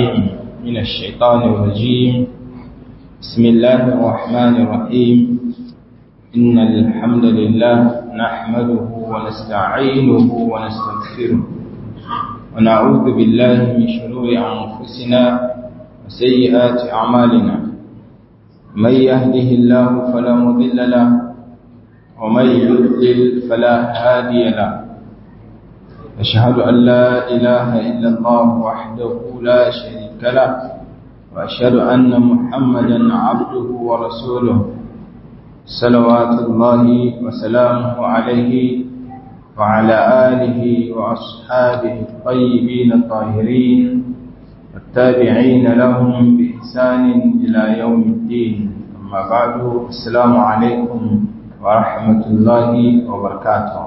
العليم من الشيطان الرجيم بسم الله الرحمن الرحيم إن الحمد لله نحمده ونستعينه ونستغفره ونعوذ بالله من شرور أنفسنا وسيئات أعمالنا من يهده الله فلا مضل له ومن يضلل فلا هادي له أشهد أن لا إله إلا الله وحده لا شريك له وأشهد أن محمدا عبده ورسوله صلوات الله وسلامه عليه وعلى آله وأصحابه الطيبين الطاهرين والتابعين لهم بإحسان إلى يوم الدين أما بعد السلام عليكم ورحمة الله وبركاته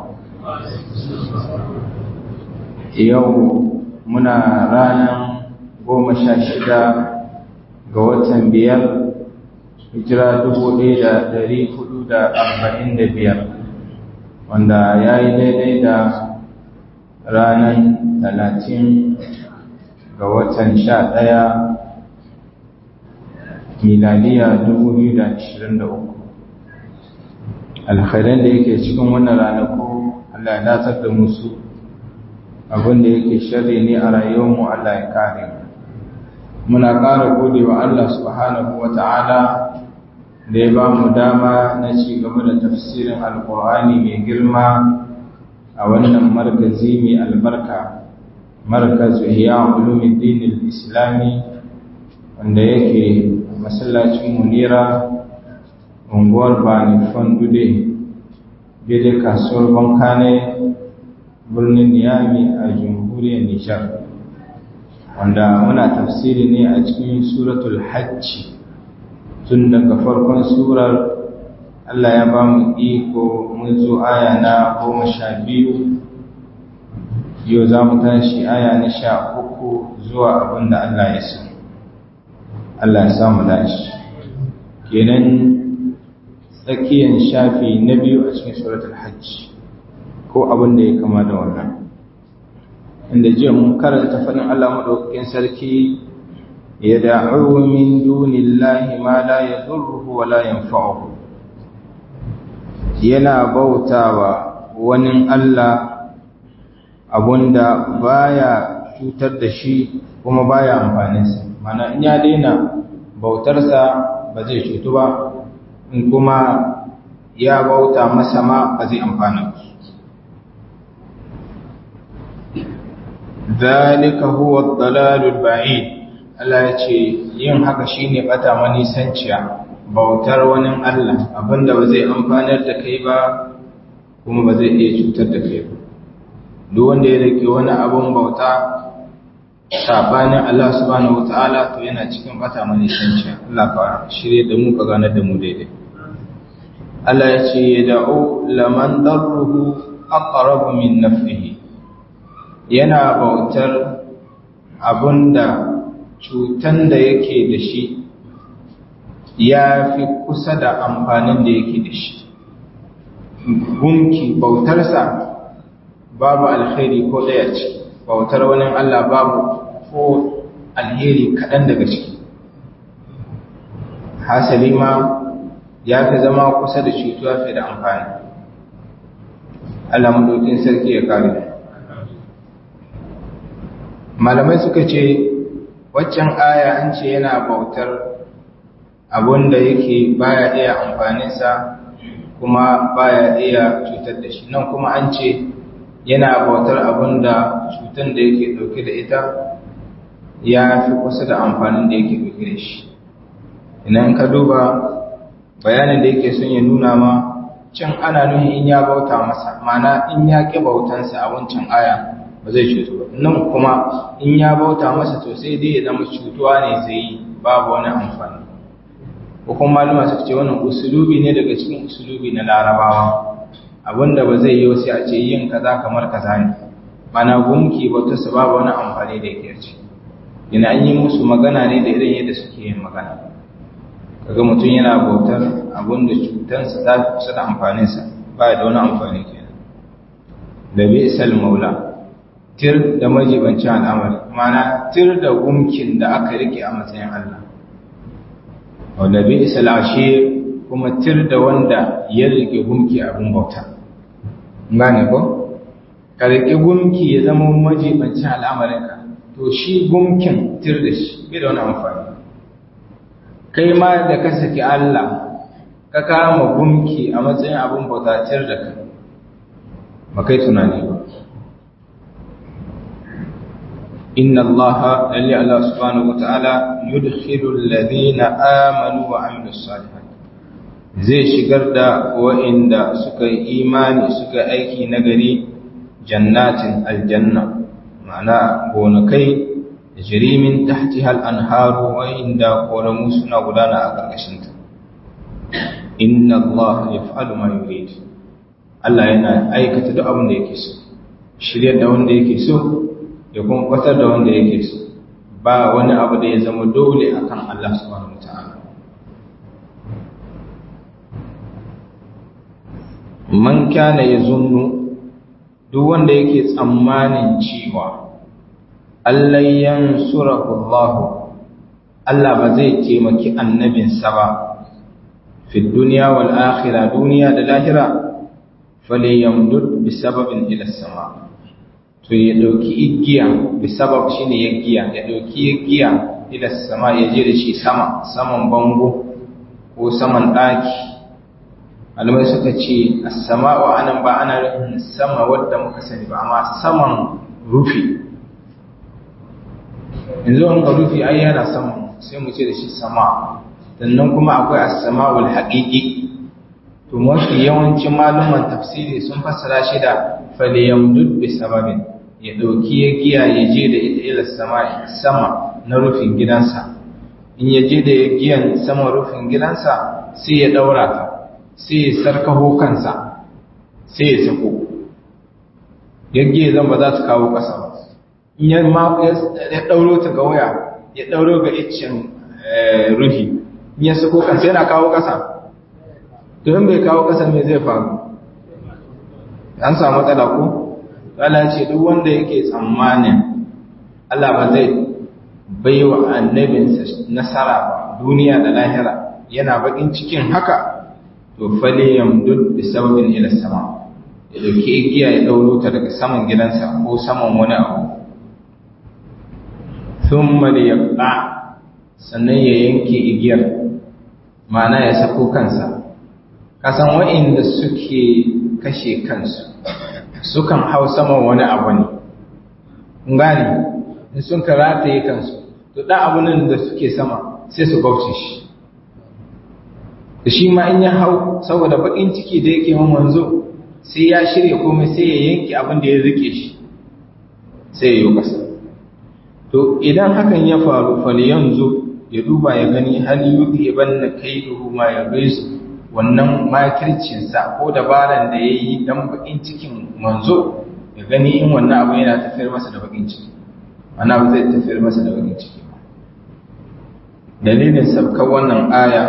yau muna ranar goma sha shida ga watan biyar hijira dubu ɗaya da ɗari hudu da arba'in da biyar wanda ya yi daidai da ranar talatin ga watan sha ɗaya miladiya dubu biyu da ashirin da uku alkhairan da yake cikin wannan ranaku Allah ya datar da musu abin da yake sharri ne a rayuwarmu Allah ya kare muna ƙara gode wa Allah subhanahu wa ta'ala da ya ba mu dama na ci gaba da tafsirin alƙur'ani mai girma a wannan markazi mai albarka markazu hiya ulumuddin islami wanda yake masallacin munira unguwar bani fondude daidai kasuwar bankane birnin Niyami a jamhuriyar Nijar wanda muna tafsiri ne a cikin suratul hajji tun daga farkon surar Allah ya ba mu iko mun zo aya na goma sha biyu yau za mu tashi aya na sha uku zuwa abin da Allah ya so Allah ya samu dashi kenan tsakiyar shafi na biyu a cikin suratul hajji ko abin da ya kama da wannan inda jiya mun karanta faɗin Allah maɗaukakin sarki ya da'u min dunillahi ma la yadurruhu wa la yanfa'uhu yana bautawa wani Allah abunda baya cutar da shi kuma baya amfaninsa mana in ya daina bautarsa ba zai cutu ba in kuma ya bauta masa ma ba zai amfana ba ذلك هو الضلال البعيد Allah ya ce yin haka shine bata manisanciya bautar wani Allah abinda ba zai amfanar da kai ba kuma ba zai iya cutar da kai ba duk wanda ya rike wani abun bauta sabanin Allah subhanahu wataala to yana cikin bata manisanciya Allah ka shirye da mu ka ganar da mu daidai Allah ya ce yad'u laman darruhu aqrabu min naf'ihi yana bautar abunda cutan da yake da shi ya fi kusa da amfanin da yake da shi gunki bautarsa babu alkhairi ko daya ce bautar wani Allah babu ko alheri kaɗan daga ciki hasali ma ya fi zama kusa da cutuwa fi da amfani Allah maɗaukin sarki ya kare malamai suka ce waccan aya an ce yana bautar abun da yake baya iya amfaninsa kuma baya iya cutar da shi nan kuma an ce yana bautar abun da cutar da yake dauke da ita ya fi kusa da amfanin da yake dauke da shi idan ka duba bayanin da yake son ya nuna ma can ana nuhin in ya bauta masa mana in ya ƙi bautansa a wancan aya ba zai cutu ba nan kuma in ya bauta masa to sai dai ya zama cutuwa ne zai yi babu wani amfani ko kuma malama suka ce wannan usulubi ne daga cikin usulubi na larabawa abinda ba zai yi sai a ce yin kaza kamar kaza ne mana gunki bauta su babu wani amfani da yake ci ina an yi musu magana ne da irin yadda suke yin magana kaga mutum yana bautar abinda cutansa ta kusa da amfaninsa ba da wani amfani kenan da bi'sal maula tir da majibancin al'amari mana tir da gumkin da aka rike a matsayin Allah wanda bi isalashe kuma tir da wanda ya rike gumki abin bauta gane ko ka rike gumki ya zama majibancin al'amarinka to shi gumkin tir da shi bai da wani amfani kai ma da ka saki Allah ka kama gumki a matsayin abin bauta tir da kai ba kai tunani ba inna allaha lalli allah subhanahu wa ta'ala yudkhilu alladhina amanu wa amilus salihat zai shigar da wa'inda suka yi imani suka aiki nagari jannatin aljanna ma'ana gonakai da jirimin tahtiha al-anharu wa'inda koramu suna gudana a karkashin ta inna allaha yaf'alu ma yurid Allah yana aikata duk abin da yake so shiryar da wanda yake so ya kuma kwatar da wanda yake so ba wani abu da ya zama dole akan Allah subhanahu wataala man kana yazunnu duk wanda yake tsammanin cewa Allah yansurahu Allah Allah ba zai taimaki annabinsa ba fi dunya wal akhirah duniya da lahira falyamdud bi sababin ila sama to ya dauki igiya bi sabab shine ya giya ya dauki igiya ila sama ya je da shi sama saman bango ko saman daki alamai suka ce as-sama'u anan ba ana nufin sama wadda muka sani ba amma saman rufi yanzu an ga rufi ai yana saman sai mu ce da shi sama sannan kuma akwai as-sama'ul haqiqi to mafi yawancin maluman tafsiri sun fassara shi da falyamdud bi sababin ya dauki ya giya ya je da ita ila sama sama na rufin gidansa in ya je da ya giyan sama rufin gidansa sai ya daura ta sai ya sarkaho kansa sai ya sako ya giya zan ba za ta kawo ƙasa ba in ya ma ya dauro ta ga waya ya dauro ga iccen rufi in ya sako kansa yana kawo ƙasa don bai kawo ƙasa mai zai faru an samu matsala ko Allah ce duk wanda yake tsammanin Allah ba zai bai wa annabinsa nasara ba duniya da lahira yana bakin cikin haka to fale yamdud bi sababin ila sama ya dauki igiya ya dauro ta daga saman gidansa ko saman wani abu thumma liyaqta sannan ya yanke igiyar ma'ana ya sako kansa kasan wa'inda suke kashe kansu sukan hau saman wani abu ne gani in sun karataye kansu to ɗan abunan da suke sama sai su bauce shi da shi ma in ya hau saboda baƙin ciki da yake man wanzo sai ya shirya komai sai ya yanke abin da ya rike shi sai ya yi ƙasa to idan hakan ya faru fali yanzu ya duba ya gani hal yuki banna kaiduhu ma ya gaisu wannan makircinsa ko dabaran da ya yi don bakin cikin manzo ya gani in wannan abu yana tafiyar masa da bakin ciki ana ba zai tafiyar masa da bakin ciki ba dalilin sabkar wannan aya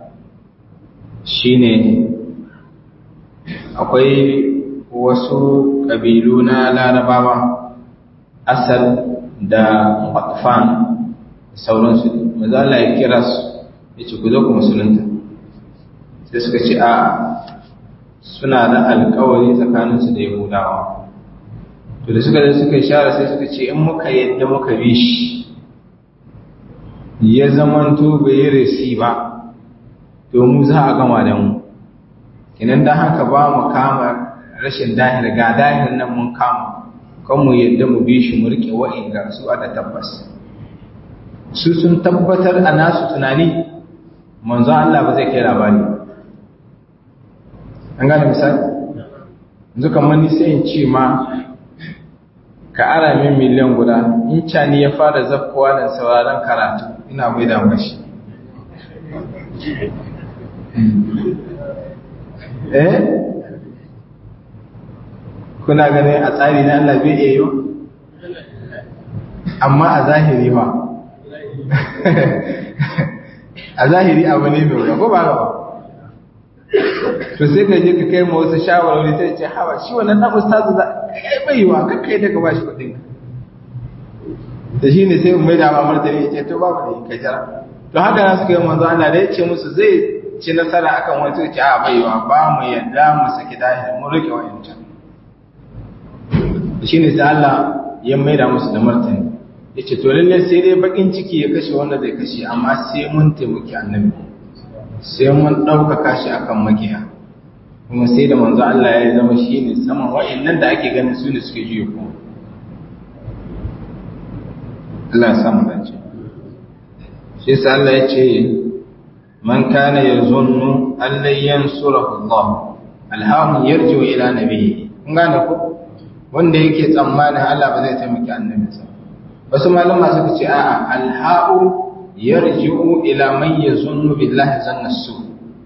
shine akwai wasu ƙabilu na larabawa asal da matfan sauransu maza Allah ya kira su ya ce ku zo ku musulunta sai suka ce a suna da alkawari tsakaninsu da yahudawa to da suka zai suka share sai suka ce in muka yadda muka bi shi ya zamanto bai yi resi ba to mu za a gama da mu kinan da haka ba mu kama rashin dahir ga dahir nan mun kama kan mu yadda mu bi shi mu rike wa'inga su a da tabbas su sun tabbatar a nasu tunani manzo Allah ba zai kai labari ba an gane misali yanzu kamar ni sai in ce ma ka ara min miliyan guda in cani ya fara zakkowa da sauraron karatu ina mai da mashi eh kuna ganin a tsari na Allah bai iya yi amma a zahiri ba a zahiri abu ne mai wuya ko ba ba to sai ka je ka kai ma wasu shawarwari sai ce hawa shi wannan dan ustazu za kai bai wa ka kai daga bashi kudin da shi ne sai mai da mamar da ya ce to babu ne ka jira to haka na suka yi manzo Allah da ya ce musu zai ci nasara akan wani sai ce a baiwa ba mu yadda mu saki dahir mu rike wayancan shi ne sai Allah ya mai da musu da martani ya ce to lalle sai dai bakin ciki ya kashe wanda zai kashe amma sai mun taimaki annabi sai mun ɗaukaka shi akan makiya kuma sai da manzo Allah ya zama shi ne saman wa'annan da ake ganin su ne suke juya kuma Allah ya samu dace shi yasa Allah ya ce man kana yazunnu an lan yansurahu Allah alhamu yarju ila nabiyyi kun gane ko wanda yake tsammanin Allah ba zai taimaki annabinsa wasu malama suka ce a'a alha'u yarji'u ila man yazunnu billahi zanna su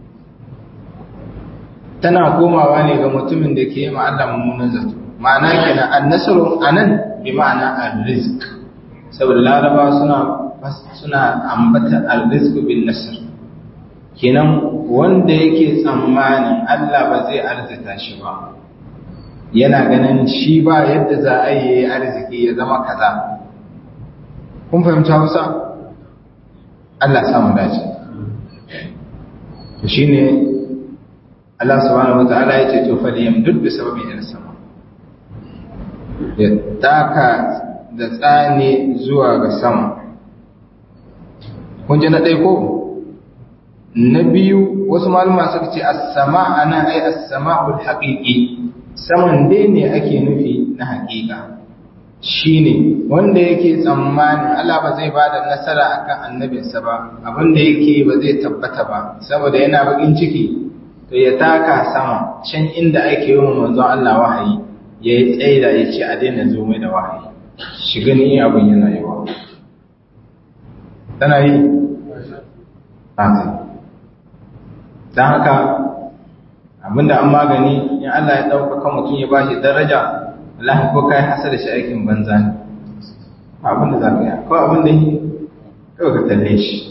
tana komawa ne ga mutumin da ke yi ma Allah mummunan zato ma'ana kenan annasru anan bi ma'ana arrizq saboda laraba suna suna ambata arrizq bin nasr kenan wanda yake tsammanin Allah ba zai arzita shi ba yana ganin shi ba yadda za a yi arziki ya zama kaza kun fahimta Hausa Allah samu dace to shine Allah subhanahu wataala ya ce to fa yamdud bi sababi ila sama ya taka da tsani zuwa ga sama kun ji na ɗaya ko na biyu wasu malama suka ce as-sama ana ai as-sama'ul haqiqi saman dai ne ake nufi na haƙiƙa shine wanda yake tsammanin Allah ba zai bada nasara akan annabinsa ba abinda yake ba zai tabbata ba saboda yana bakin ciki to ya taka sama can inda ake yi manzon Allah wahayi ya yi tsaida ya ce a daina zo mai da wahayi shi gani abin yana yawa tana yi ta don haka abinda an magani in Allah ya ɗaukaka mutum ya ba shi daraja Allah ko kai hasa da shi aikin banza ne abinda za ka yi ko abinda yi kawai ka talle shi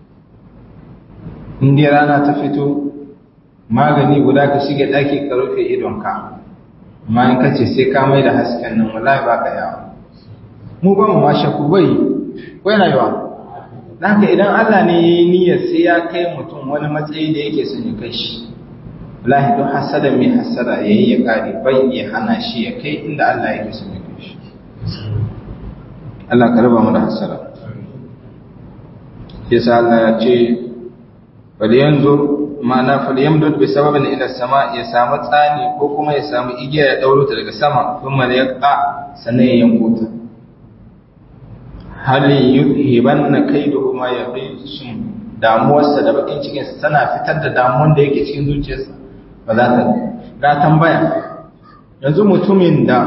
in dai rana ta fito magani guda ka shige ɗaki ka rufe idonka amma in ka ce sai ka mai da hasken nan wallahi ba ka yawa mu ba mu ma shakku bai ko yana yawa haka idan Allah ne ya yi niyyar sai ya kai mutum wani matsayi da yake son ya kai shi wallahi don hasada mai hasada ya yi ya kare bai ya hana shi ya kai inda Allah yake son ya kai shi Allah ka raba mu da hasada yasa Allah ya ce falyanzur ma'ana falyamdud bi sababin ila sama ya samu tsani ko kuma ya samu igiya ya dauro ta daga sama kuma ya ka sannan ya yanko ta hal yuzhibanna kaiduhu ma yaghishum damuwarsa da bakin cikin sa tana fitar da damuwar da yake cikin zuciyarsa ba za ta ga tambaya yanzu mutumin da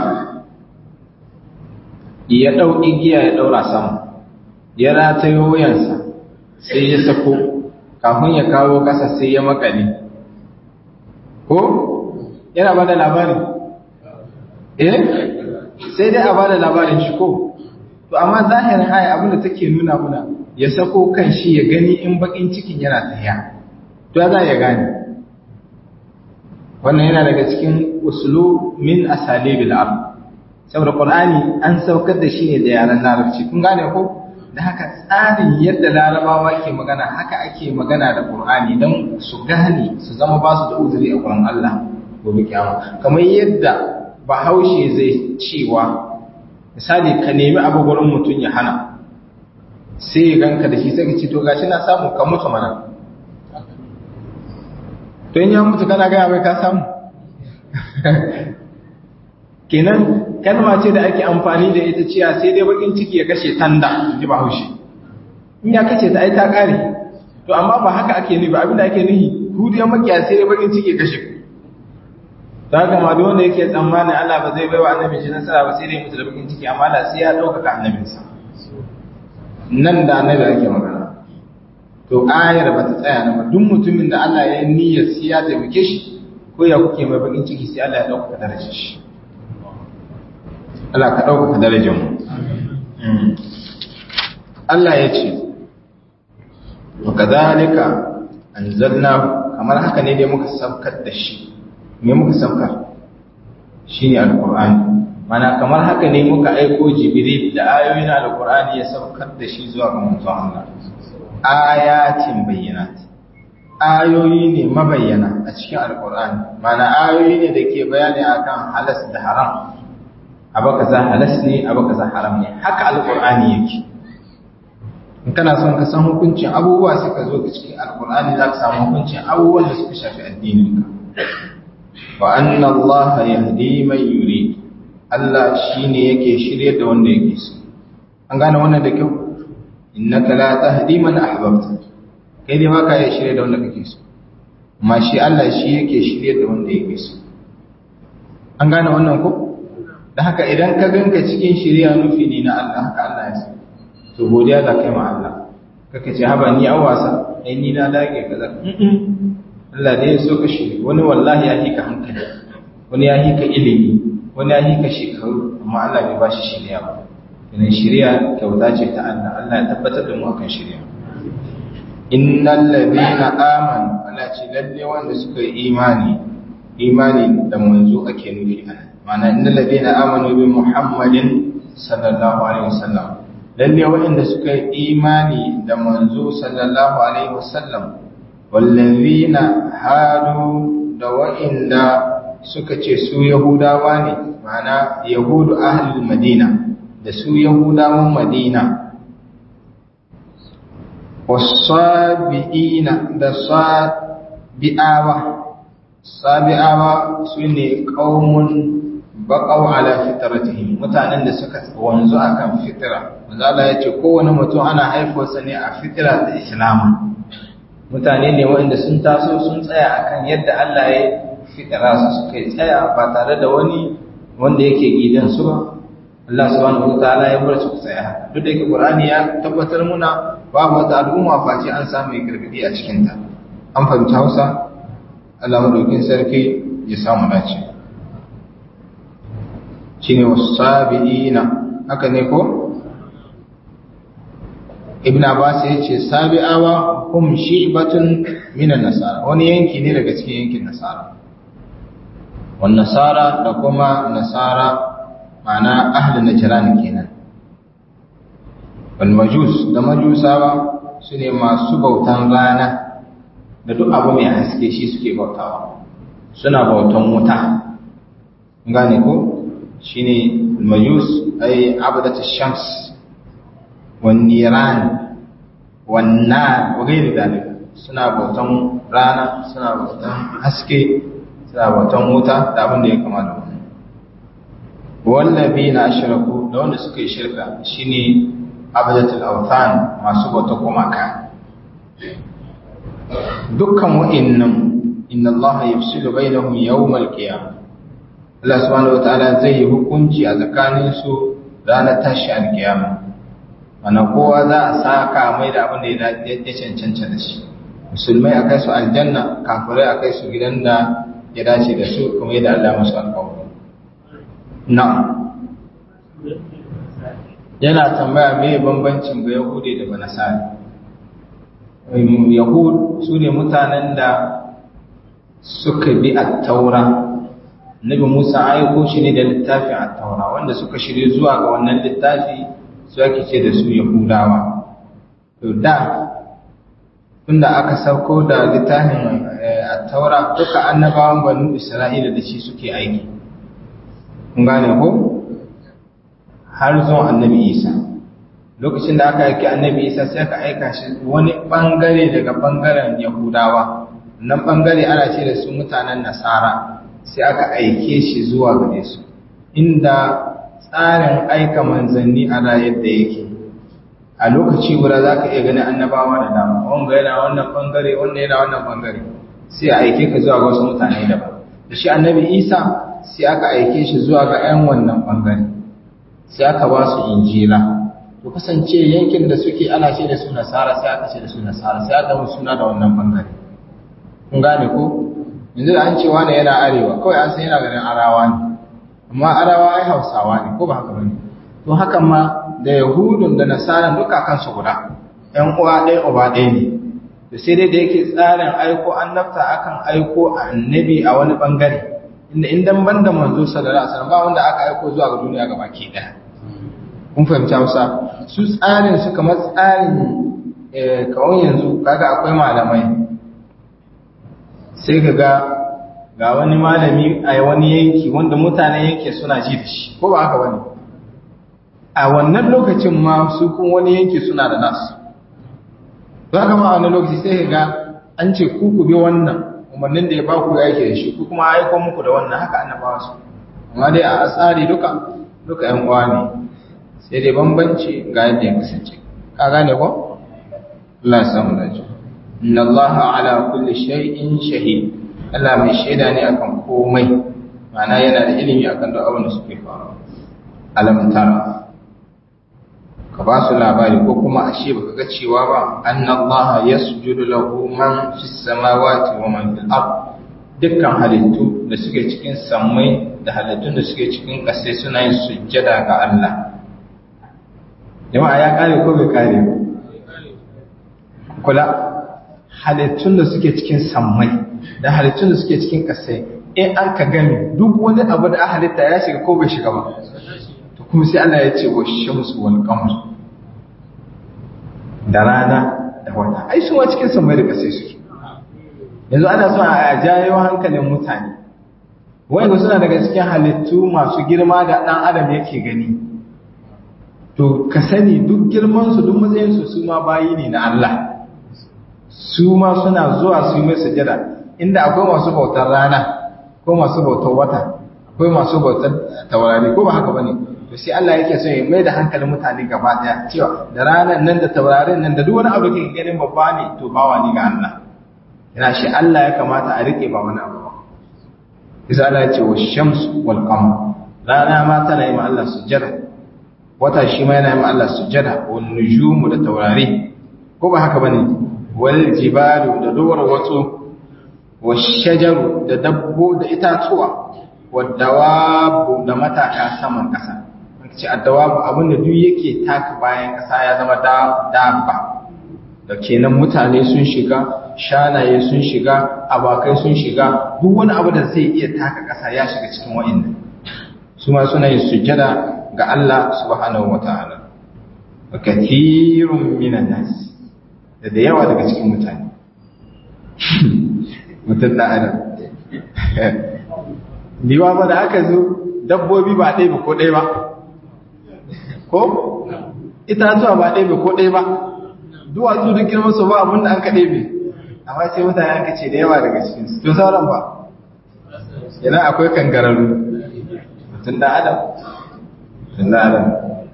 ya dau igiya ya daura sama ya ratayo wuyansa sai ya sako kafin ya kawo kasa sai ya makale ko yana ba da labari eh sai dai a ba da labarin shi ko to amma zahirin aya abinda take nuna muna ya sako kan shi ya gani in bakin cikin yana tafiya to ya za ya gane wannan yana daga cikin usulu min asalibil ab saboda qur'ani an saukar da shi ne da yaran larabci kun gane ko da haka tsarin yadda larabawa ke magana haka ake magana da qur'ani don su gane su zama ba su da uzuri a gurin Allah gobe kiyama kamar yadda bahaushe zai cewa misali ka nemi abu gurin mutum ya hana sai ya ganka da shi sai ka ce to gashi na samu ka mutu mana to in ya mutu kana gaya mai ka samu kenan kalma ce da ake amfani da ita ciya sai dai bakin ciki ya kashe tanda ji ba haushi in ya kashe ta ai ta kare to amma ba haka ake nufi abinda ake nufi hudiyar makiya sai dai bakin ciki ya kashe ta haka ma duk wanda yake tsammanin Allah ba zai baiwa annabi shi nasara ba sai dai mutu da bakin ciki amma da sai ya ɗaukaka annabinsa nan da annabi ake magana to ayar ba ta tsaya na ba duk mutumin da Allah ya yi niyyar sai ya taimake shi ko ya kuke mai bakin ciki sai Allah ya ɗaukaka darajar shi Allah ka ɗaukaka darajar mu Allah ya ce wa kadhalika anzalna kamar haka ne dai muka saukar da shi me muka saukar shine alqur'ani mana kamar haka ne muka aiko jibril da ayoyin alqur'ani ya saukar da shi zuwa ga manzon Allah ayatin bayyinat ayoyi ne mabayyana a cikin alqur'ani mana ayoyi ne da ke bayani akan halas da haram abu kaza halas ne abu kaza haram ne haka alqur'ani yake in kana son ka san hukuncin abubuwa sai ka zo ka cikin alqur'ani za ka samu hukuncin abubuwan da suka shafi addinin ka wa anna allaha yahdi man yurid Allah shine yake shirye da wanda yake so an gane wannan da kyau innaka la tahdi man ahbabta kai dai baka iya shirye da wanda kake so amma shi Allah shi yake shirye da wanda yake so an gane wannan ko da haka idan ka ganka cikin shirya nufi ne na Allah haka Allah ya so to godiya za kai ma Allah kaka ce haba ni an wasa ai ni na dage kaza Allah ne ya so ka shiri wani wallahi ya hika hankali wani ya hika ilimi wani ya hika shekaru amma Allah bai ba shi shirya ba idan shirya kyauta ce ta Allah Allah ya tabbatar da mu akan shirya innal ladina amanu Allah ce lalle wanda suka yi imani imani da manzo ake nufi ana ma'ana innal ladina amanu bi muhammadin sallallahu alaihi wasallam lalle wanda suka yi imani da manzo sallallahu alaihi wasallam wallazina hadu da wa'inda suka ce su yahudawa ne ma'ana yahudu ahlul madina da su yahudawan madina wasabi'ina da sabi'awa sabi'awa su ne qaumun baqaw ala fitratihim mutanen da suka wanzu akan fitra manzo Allah ya ce kowane mutum ana haifarsa ne a fitra da islam mutane ne waɗanda sun taso sun tsaya akan yadda Allah ya fitara su suka tsaya ba tare da wani wanda yake gidan su ba Allah subhanahu wataala ya bar su tsaya duk da yake Qur'ani ya tabbatar muna babu wata al'umma face an samu gargadi a cikin ta an fahimci Hausa Allah madaukin sarki ya samu dace shine wasabiina haka ne ko Ibn Abbas ya ce sabi'awa hum shi'batun minan nasara wani yanki ne daga cikin yankin nasara wan nasara da kuma nasara ma'ana ahli najran kenan wal majus da majusawa sune masu bautan rana da duk abu mai haske shi suke bautawa suna bautan wuta gane ko shine majus ay abadatu shams wan niran wan nar wa ghairi dalik suna bautan rana suna bautan haske suna bautan wuta da abin da ya kama da wannan wallabi na ashiraku da wanda suka yi shirka shine abadatul awthan masu bauta gumaka dukkan wa'annan inna allaha yafsilu bainahum yawmal qiyamah Allah subhanahu wataala zai yi hukunci a tsakanin su ranar tashi alkiyama ana kowa za a saka mai da abin da ya cancanta da shi musulmai a kai su aljanna kafirai a kai su gidan da ya dace da su kuma yadda Allah masu alƙawari na'am yana tambaya me bambancin ga yahudi da banasari yahud su ne mutanen da suka bi at-taura nabi musa aiko shi ne da littafin at-taura wanda suka shirye zuwa ga wannan littafi su ake ce da su yahudawa to da tunda aka sauko da littafin at-taura duka annabawan banu isra'ila da shi suke aiki kun gane ko har zuwa annabi isa lokacin da aka aiki annabi isa sai aka aika shi wani bangare daga bangaren yahudawa nan bangare ana ce da su mutanen nasara sai aka aike shi zuwa gare su inda tsarin aika manzanni a rayar da yake a lokaci guda za ka iya ganin annabawa da dama wanga yana wannan bangare wanda yana wannan bangare sai a aike ka zuwa ga wasu mutane daban da shi annabi isa sai aka aike shi zuwa ga 'yan wannan bangare sai aka ba su injila to kasance yankin da suke ana ce da su nasara sai aka ce da su nasara sai aka musu suna da wannan bangare kun gane ko yanzu da an ce wani yana arewa kawai an san yana ganin arawa ne amma arawa ai hausawa ne ko ba haka bane to hakan ma da yahudun da nasara duka kansu guda ƴan uwa ɗaya uba ɗaya ne da to sai dai da yake tsarin aiko annabta akan aiko annabi a wani bangare inda indan banda manzo sallallahu alaihi wasallam ba wanda aka aiko zuwa ga duniya gabaki daya kun fahimci Hausa su tsarin su kamar tsarin eh kawai yanzu kaga akwai malamai sai kaga ga wani malami a wani yanki wanda mutanen yanki suna ji da shi ko ba haka bane a wannan lokacin ma su kun wani yanki suna da nasu za ka ma a wani lokaci sai ga an ce ku ku bi wannan umarnin da ya ba ku ya yake da shi ku kuma aiko muku da wannan haka annabawa su amma dai a tsari duka duka yan uwa ne sai dai bambanci ga yadda ya kasance ka gane ko Allah ya samu dace inna Allah ala kulli shay'in shahid Allah mai shaida ne akan komai ma'ana yana da ilimi akan duk abin da suke faruwa alam tara ka ba su labari ko kuma ashe baka ga cewa ba annallaha yasjudu lahu man fis samawati wa man fil ard dukkan halittu da suke cikin sammai da halittun da suke cikin ƙasai suna yin sujjada ga Allah jama'a ya kare ko bai kare kula halittun da suke cikin sammai da halittun da suke cikin ƙasai in an ka gami duk wani abu da halitta ya shiga ko bai shiga ba to kuma sai Allah ya ce wa shamsu wal qamar da rana da wata ai su cikin sammai da ƙasai suke yanzu ana so a jayo hankalin mutane wanda suna daga cikin halittu masu girma da ɗan adam yake gani to ka sani duk girmansu duk matsayinsu su ma bayi ne na Allah su ma suna zuwa su yi mai sujada inda akwai masu bautar rana ko masu bautar wata akwai masu bautar taurari ko ba haka bane to sai Allah yake so ya mai da hankalin mutane gaba daya cewa da ranar nan da taurarin nan da duk wani abu da kake ganin babba ne to bawa ne ga Allah yana shi Allah ya kamata a rike ba wani abu ba isa Allah ya ce wa shamsu wal qamar rana ma tana yi ma Allah sujada wata shi ma yana yi ma Allah sujada wan nujumu da taurari ko ba haka bane wal jibalu da duwar wato washajaru da dabbo da itatuwa wadawabu da mataka saman kasa ce addawabu abinda duk yake taka bayan kasa ya zama dabba da kenan mutane sun shiga shanaye sun shiga abakai sun shiga duk wani abu da zai iya taka kasa ya shiga cikin wa'annan su ma suna yin sujjada ga Allah subhanahu wataala wa kathirun minan nas da da yawa daga cikin mutane mutum da adam liwa ba da aka zo dabbobi ba ɗaya ba ko ɗaya ba ko itatuwa ba ɗaya ba ko ɗaya ba duwatsu duk girman su ba abinda an kaɗe bi amma sai mutane an kace da yawa daga cikin su to sauran ba yana akwai kangararru mutum da adam mutum da adam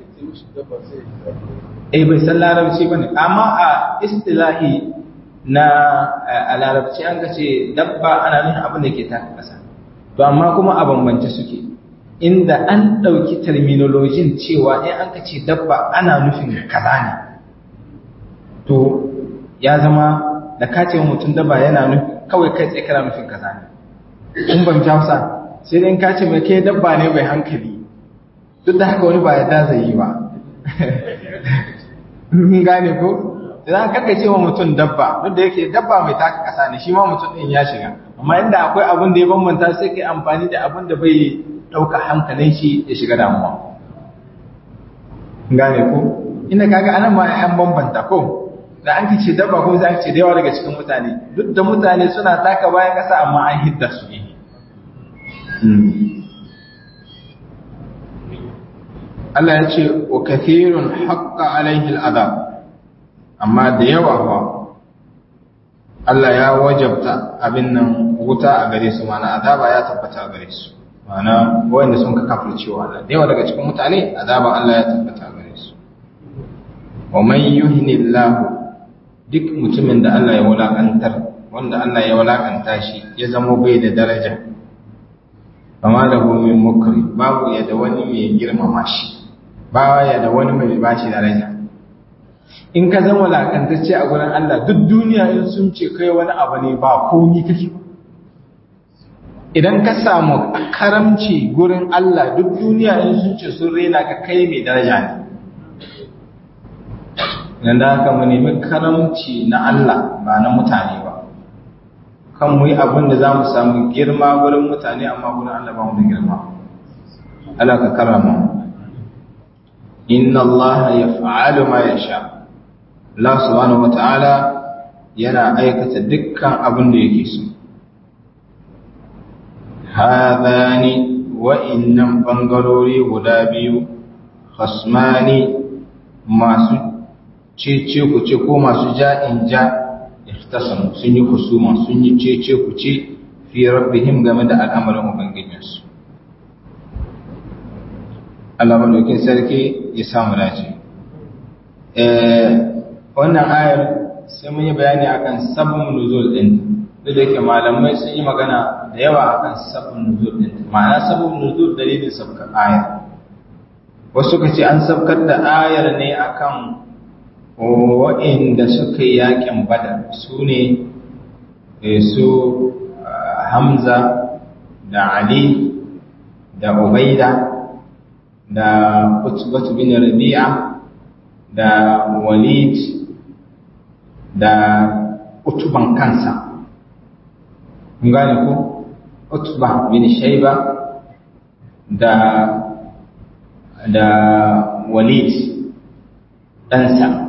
eh bai san larabci bane amma a istilahi na a larabci an kace dabba ana nufin abin da ke taka kasa to amma kuma a bambance suke inda an ɗauki terminologin cewa in an kace dabba ana nufin kaza ne to ya zama da kace mutum dabba yana nufin kawai kai tsaye kana nufin kaza ne kun ban hausa sai dai in kace mai kai dabba ne bai hankali duk da haka wani ba ya da zai yi ba mun gane ko idan kaka ce wa mutum dabba duk da yake dabba mai taka kasa ne shi ma mutum din ya shiga amma inda akwai abin da ya bambanta sai kai amfani da abin da bai dauka hankalin shi ya shiga damuwa gane ko inda kaga anan ma an bambanta ko da an ce dabba ko sai ce da yawa daga cikin mutane duk da mutane suna taka bayan kasa amma an hidda su ne Allah ya ce wa kathirun haqqa alaihi al'adab amma da yawa fa Allah ya wajabta abin nan wuta a gare su mana azaba ya tabbata a gare su mana wanda sun ka kafir cewa Allah da yawa daga cikin mutane azaba Allah ya tabbata a gare su wa man yuhinillahu duk mutumin da Allah ya wulakantar wanda Allah ya wulakanta shi ya zama bai da daraja fama da min mukri babu ya da wani mai girmama shi ba ya da wani mai bashi daraja in ka zama lakantacce a gurin Allah duk duniya in sun ce kai wani abu ne ba komi kake idan ka samu karamci gurin Allah duk duniya in sun ce sun rena ka kai mai daraja ne dan da haka mu nemi karamci na Allah ba na mutane ba kan mu yi abin da za mu samu girma wurin mutane amma wurin Allah ba mu da girma Allah ka karama inna Allah yaf'alu ma yasha Allah subhanahu wata'ala yana aikata dukkan abin da yake so hadani wa'innan bangarori guda biyu khasmani masu cece ku ce ko masu ja'in ja ihtasamu sun yi husuma sun yi cece ku ce fi rabbihim game da al'amarin ubangijinsu Allah madaukin sarki ya samu dace wannan ayar sai mun yi bayani akan sabon nuzul din duk da yake malamai sun yi magana da yawa akan sabon nuzul din ma'ana sabon nuzul dalilin sabkar ayar wasu ka ce an sabkar da ayar ne akan wa'inda suka yi yakin badar su ne su hamza da ali da ubaida da utbatu bin rabi'a da walid da utuban kansa gane ko utba bin shaiba da da walid ɗansa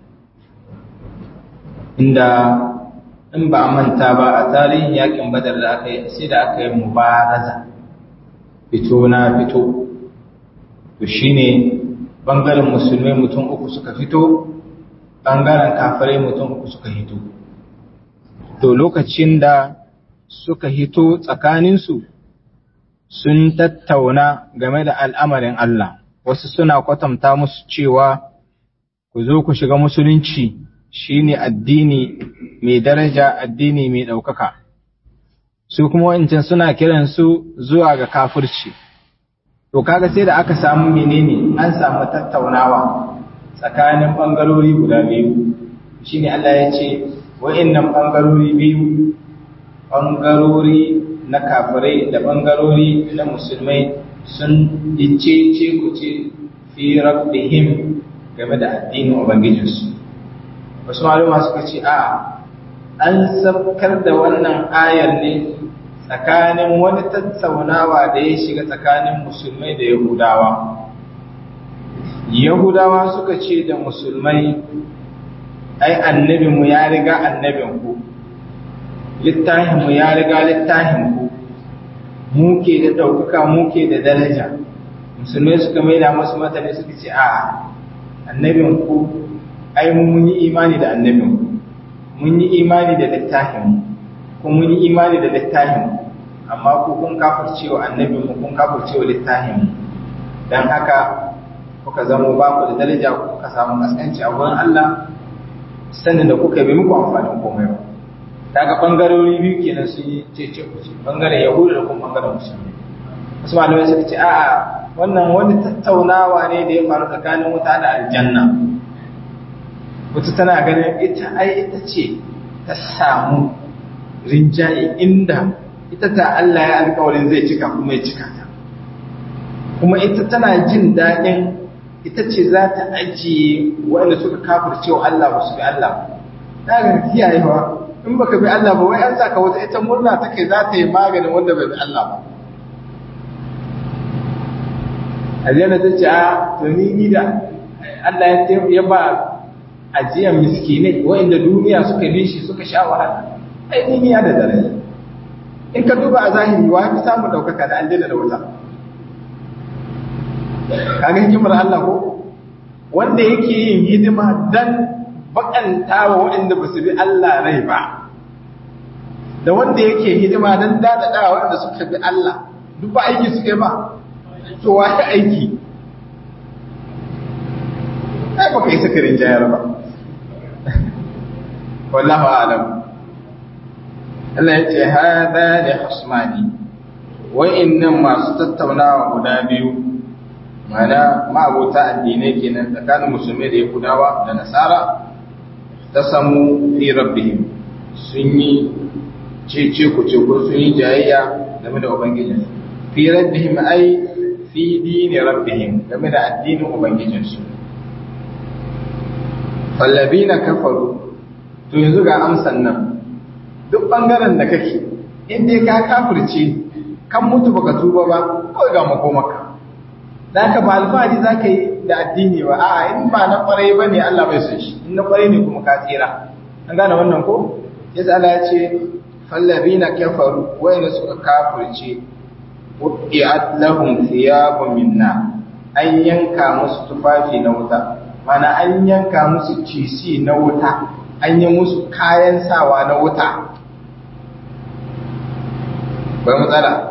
inda in ba a manta ba a tarihin yakin badar da aka yi sai da aka yi mubaraza fito na fito to shine bangaren musulmai mutum uku suka fito bangaren kafirai mutum uku suka hito to lokacin da suka hito tsakaninsu sun tattauna game da al'amarin Allah wasu suna kwatanta musu cewa ku zo ku shiga musulunci shine addini mai daraja addini mai ɗaukaka su kuma wancan suna kiransu zuwa ga kafirci to kaga sai da aka samu menene an samu tattaunawa tsakanin ɓangarori guda biyu shine Allah ya ce wa'annan ɓangarori biyu ɓangarori na kafirai da ɓangarori na musulmai sun dice ce ku ce fi rabbihim game da addinin ubangijinsu wasu maluma suka ce a an sabkar da wannan ayar ne tsakanin wani tattaunawa da ya shiga tsakanin musulmai da yahudawa yahudawa suka ce da musulmai ai annabinmu ya riga annabinku littafinmu ya riga littafinku muke da ɗaukaka muke da daraja musulmai suka maida masu matane suka ce a annabinku ai mun yi imani da annabinku mun yi imani da littafinmu kuma mun yi imani da littafinmu amma ku kun kafircewa annabinmu kun kafircewa littafinmu don haka kuka zama ba ku da daraja kuka samu kaskanci a wurin Allah sannan da kuka bi muku amfanin komai ba daga bangarori biyu kenan sun yi cece kuce bangaren yahudu da kuma bangaren musulmi wasu malamai suka ce a'a wannan wani tattaunawa ne da ya faru tsakanin wuta da aljanna wata tana ganin ita ai ita ce ta samu rinjaye inda ita ta Allah ya alkawarin zai cika kuma ya cika ta kuma ita tana jin daɗin ita ce za ta ajiye waɗanda suka kafirce wa Allah ba su bi Allah ba ga kiyayewa in baka bi Allah ba wai an saka wata ita murna take za ta yi maganin wanda bai bi Allah ba Aljanna ta ce a to ni ni da Allah ya ba ajiyar miskinai waɗanda duniya suka bi shi suka sha wahala ai ni ya da daraja in ka duba a zahiri wa fi samun ɗaukaka da aljanna da wuta kaga hikimar Allah ko wanda yake yin hidima dan bakanta wa waɗanda ba su bi Allah rai ba da wanda yake hidima dan dadada wa waɗanda suka bi Allah duk ba aiki suke ba to waye aiki ai baka yi sakarin jayar ba wallahu a'lam Allah ya ce hada da hasmani wa'annan masu tattaunawa guda biyu mana ma'abota addinai kenan tsakanin musulmai da yahudawa da nasara ta samu fi rabbihim sun yi cece ku ce ko sun yi jayayya game da ubangijin fi rabbihim ai fi dini rabbihim game da addinin ubangijinsu fallabina kafaru to yanzu ga amsan nan duk bangaren da kake inda ka kafirce kan mutu baka tuba ba kawai ga makomaka da ka ba alfahari za ka yi da addini ba a in ba na kwarai ba ne Allah bai son shi in na kwarai ne kuma ka tsira an gane wannan ko yasa Allah ya ce fallabina kafaru wayanda suka kafirce wuqi'at lahum thiyabun minna an yanka musu tufafi na wuta mana an yanka musu cisi na wuta an yi musu kayan sawa na wuta bai matsala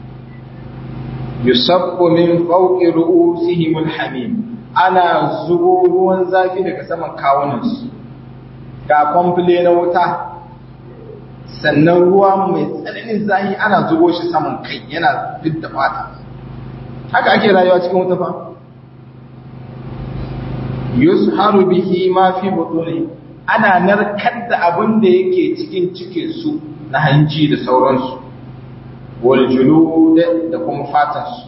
yusabbu min fawqi ru'usihim alhamim ana zubo ruwan zafi daga saman kawunansu ga kwamfile na wuta sannan ruwa mai tsananin zahi ana zubo shi saman kai yana fidda fata haka ake rayuwa cikin wuta fa yusharu bihi ma fi butuni ana narkar da abin da yake cikin cikin su na hanji da sauransu wal julud da kuma fatan su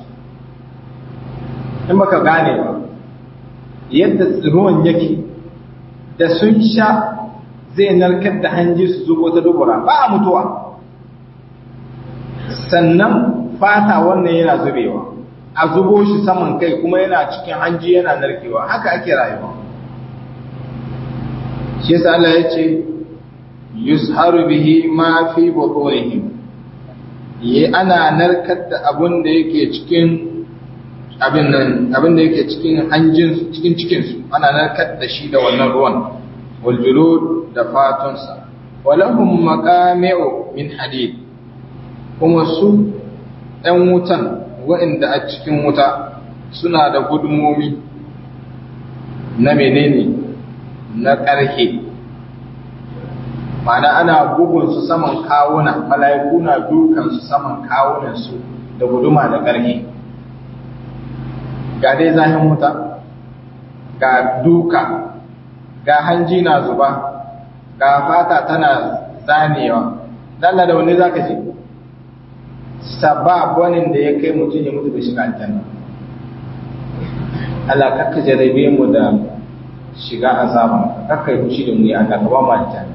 in baka gane ba yadda ruwan yake da sun sha zai narkar da hanji su zubo ta dubura ba a mutuwa sannan fata wannan yana zubewa a zubo shi saman kai kuma yana cikin hanji yana narkewa haka ake rayuwa shi yasa Allah ya ce yusharu bihi ma fi butunihim yi ana narkar da abin da yake cikin abin nan abin da yake cikin hanjin cikin cikin su ana narkar da shi da wannan ruwan wal julud da fatunsa walahum maqami'u min hadid kuma su ɗan wutan waɗanda a cikin wuta suna da gudunmomi na menene na ƙarhe mana ana bugunsu saman kawuna mala'iku na dukansu saman kawunansu da guduma da ƙarhe ga dai zahin wuta ga duka ga hanji na zuba ga fata tana zanewa dalla da wani za ka ce sababonin da ya kai mutum ya mutu da shiga aljanna Allah kakka jarabe mu da shiga azaba kakka yi fushi da mu ya Allah ka ba mu aljanna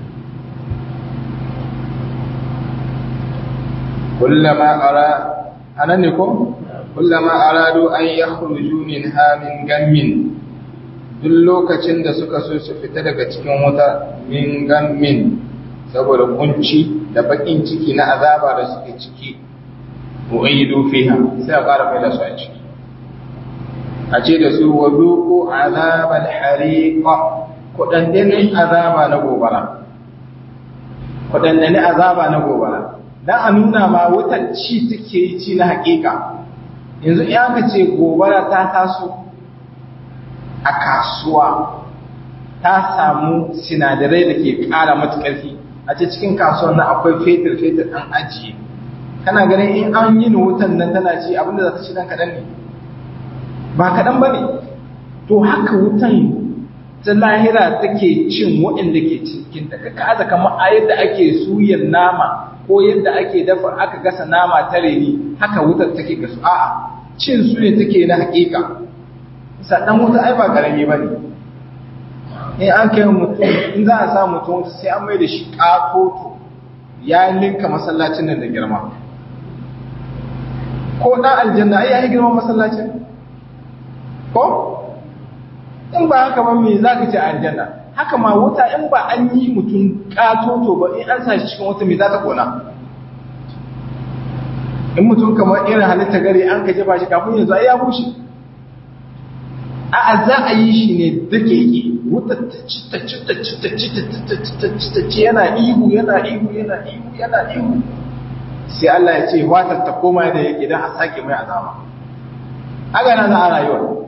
kullama ara anan ne ko kullama aradu an yakhruju minha min gammin duk lokacin da suka so su fita daga cikin wuta min gammin saboda kunci da bakin ciki na azaba da suke ciki mu'idu fiha sai a ƙara mai da su a ciki a ce da su wa duku azabal hariqa kudandanin azaba na gobara kudandanin azaba na gobara dan a nuna ma wutar ci take yi ci na hakika yanzu in aka ce gobara ta taso a kasuwa ta samu sinadarai da ke ƙara mata ƙarfi a ce cikin kasuwar nan akwai fetur fetur an ajiye kana ganin in an yi wutan nan tana ci abinda za ta ci dan kaɗan ne ba kaɗan ba ne to haka wutan ta lahira take cin waɗanda ke cikin ta ka kaza kamar a yadda ake suyan nama ko yadda ake dafa aka gasa nama ta reni haka wutar take gasu a'a cin su ne take na hakika sannan wuta ai ba karami ba ne in an kai mutum in za a sa mutum sai an mai da shi ƙatoto ya linka masallacin nan da girma ko ɗan aljanna ai ya yi girman masallacin ko in ba haka ba me za ka ce aljanna haka ma wuta in ba an yi mutum ƙatoto ba in an sa shi cikin wata me za ta kona in mutum kamar irin halitta gari an ka jefa shi kafin yanzu ai ya bushe a'a za a yi shi ne dake yi wuta ta ci ta ci ta ci ta ci ta ci ta ci ta ci ta ci yana ihu yana ihu yana ihu yana ihu sai Allah ya ce watar ta koma da yake dan a sake mai azaba haka na za a rayuwa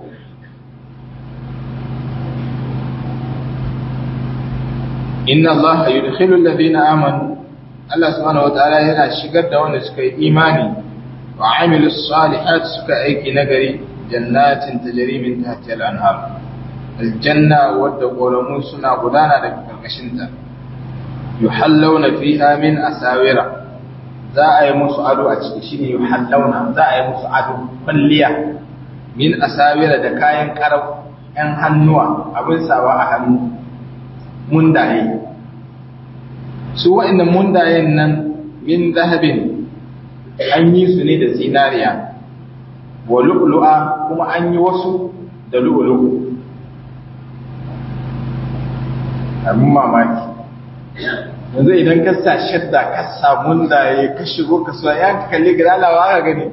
inna Allah yudkhilu alladhina amanu Allah subhanahu wataala yana shigar da wanda suka yi imani wa amilus salihat suka aiki nagari jannatin tajri min tahtiha al-anhar aljanna wadda ƙoramu suna gudana daga karkashinta yuhallawna fiha min asawira za a yi musu ado a ciki shine yuhallawna za a yi musu ado kwalliya min asawira da kayan karau yan hannuwa abin sawa a hannu mundaye su wa'annan mundayen nan min zahabin an yi su ne da zinariya wa lu'lu'a kuma an yi wasu da lu'lu'u abin mamaki yanzu idan ka sa shadda ka samu mundaye ka shigo kasuwa ya ka kalli gida lawa ka gani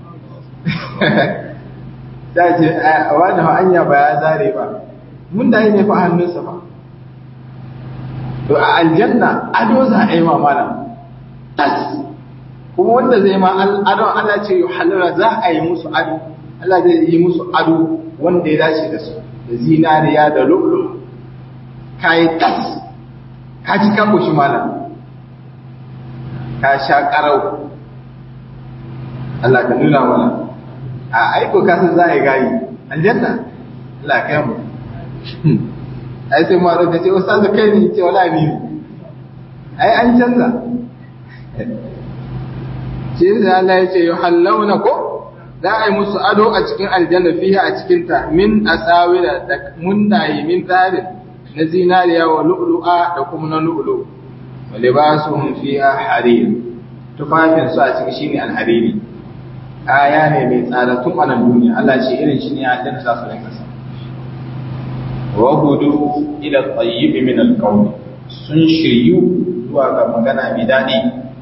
ta ce a wani hanya ba ya zare ba mundaye ne fa hannunsa ba to a aljanna ado za a yi mamala tas kuma wanda zai ma ado Allah ce halala za a yi musu ado Allah zai yi musu ado wanda ya dace da su da zinariya da lulu kai tas ka ci ka koshi malam ka sha karau Allah ka nuna mana a aiko ka san za a yi gayi aljanna Allah ka yi mu ai sai ma da ce wasu kai ne ce wala ni ai an canza shi da Allah ya ce yuhallawna ko za a yi musu ado a cikin aljanna fiha a cikin ta min asawira da mundaye min tarin na zinariya wa lu'lu'a da kuma na lu'lu wa libasuhum fiha harir tufafin su a cikin shine alhariri kaya ne mai tsada tun a nan duniya Allah ce irin shi ne a aljanna za su rinka sa wa hudu ila tayyib min alqawl sun shiryu zuwa ga magana mai dadi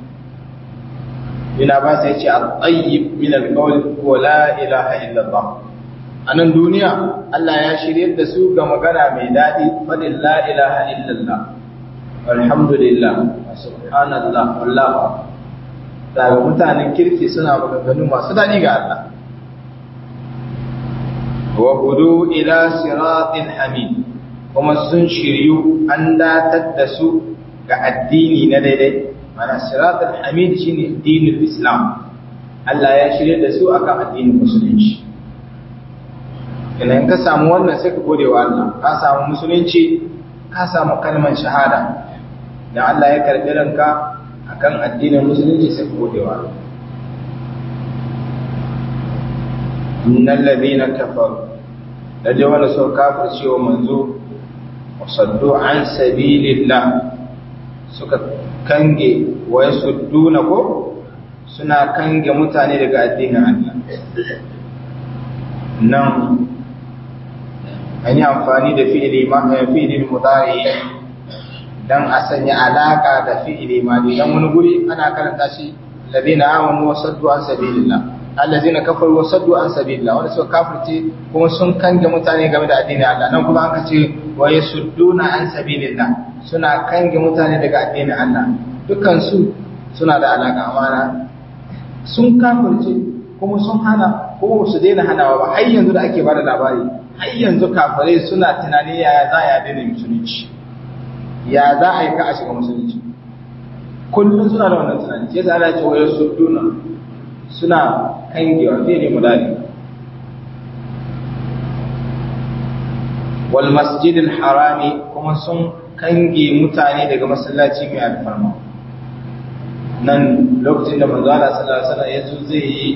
ina ba sai ce at-tayyib min al-qawl wa la ilaha illa Allah anan duniya Allah ya shiryar da su ga magana mai dadi fadin la ilaha illa Allah alhamdulillah subhanallah wallahu daga mutanen kirki suna maganganu masu dadi ga Allah wa hudu ila siratin hamid kuma sun shiryu an datar da su ga addini na daidai mana siratul hamid shine addinin islam Allah ya shirye da su akan addinin musulunci idan ka samu wannan sai ka gode wa Allah ka samu musulunci ka samu kalmar shahada da Allah ya karbi ranka akan addinin musulunci sai ka gode wa Allah innal ladina kafaru da wanda suka kafirce wa manzo wasaddu an sabilillah suka kange wa yasudduna ko suna kange mutane daga addinin Allah nan an yi amfani da fi'ili fi'ilin mudari dan a sanya alaka da fi'ili madi dan wani guri ana karanta shi ladina amanu wa saddu an sabilillah allazina kafaru wa saddu an sabilillah wanda suka kafirce kuma sun kange mutane game da addinin Allah nan kuma aka ce wa yasudduna an sabilillah suna kange mutane daga addinin Allah dukkan su suna da alaka amana sun kafirce kuma sun hana kuma su daina hanawa ba har yanzu da ake bada labari har yanzu kafirai suna tunani yaya za a daina musulunci ya za a yi ka a shiga musulunci kullum suna da wannan tunani sai sa Allah ya ce wa yasudduna suna kangewa zai ne mudari wal masjidil harami kuma sun kange mutane daga masallaci mai alfarma nan lokacin da manzo Allah sallallahu alaihi wasallam yazo zai yi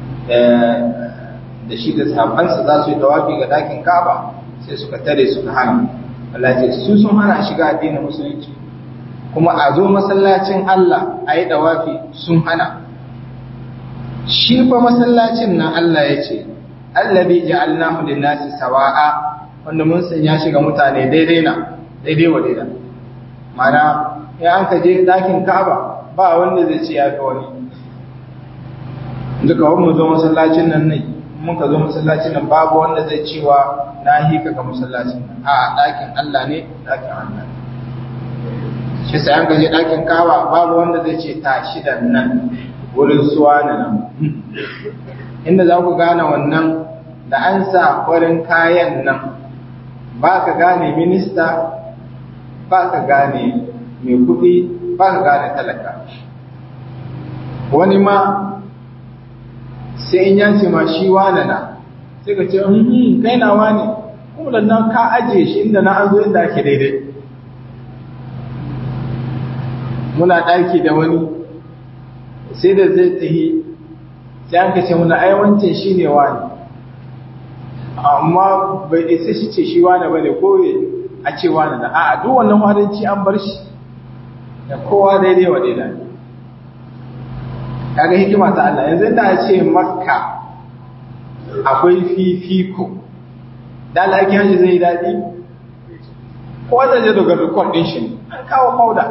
da shi da sahabbansa za su yi tawafi ga dakin Kaaba sai suka tare suka hana Allah ya ce su sun hana shiga addinin musulunci kuma a zo masallacin Allah a yi tawafi sun hana shi fa masallacin nan Allah ya ce allabi ja'alnahu lin-nasi sawa'a wanda mun sanya shi ga mutane daidai na daidai wa daidai mana ya an ka je dakin Ka'aba ba wanda zai ce ya ga wani duka wani zo masallacin nan ne mun ka zo masallacin nan babu wanda zai cewa na hika ga masallacin nan a dakin Allah ne dakin Allah shi sai an ka je dakin Ka'aba babu wanda zai ce tashi da nan wurin suwa na nan inda za ku gane wannan da an sa farin kayan nan ba ka gane minista ba ka gane mai kuɗi ba ka gane talaka wani ma sai in yanci ma shi wane na sai ka ce kai na wane kuma nan ka ajiye shi inda na an zo inda ake daidai muna ɗaki da wani sai da zai tahi sai an kace muna ai wancan shine wani amma bai isa shi ce shi wani bane ko a cewa da na a'a duk wannan wadanci an bar shi da kowa daidai wa daidai kaga hikima ta Allah yanzu da a ce makka akwai fifiko da Allah yake hanji zai daɗi ko wanda zai dogar rikon ɗin shi an kawo fauda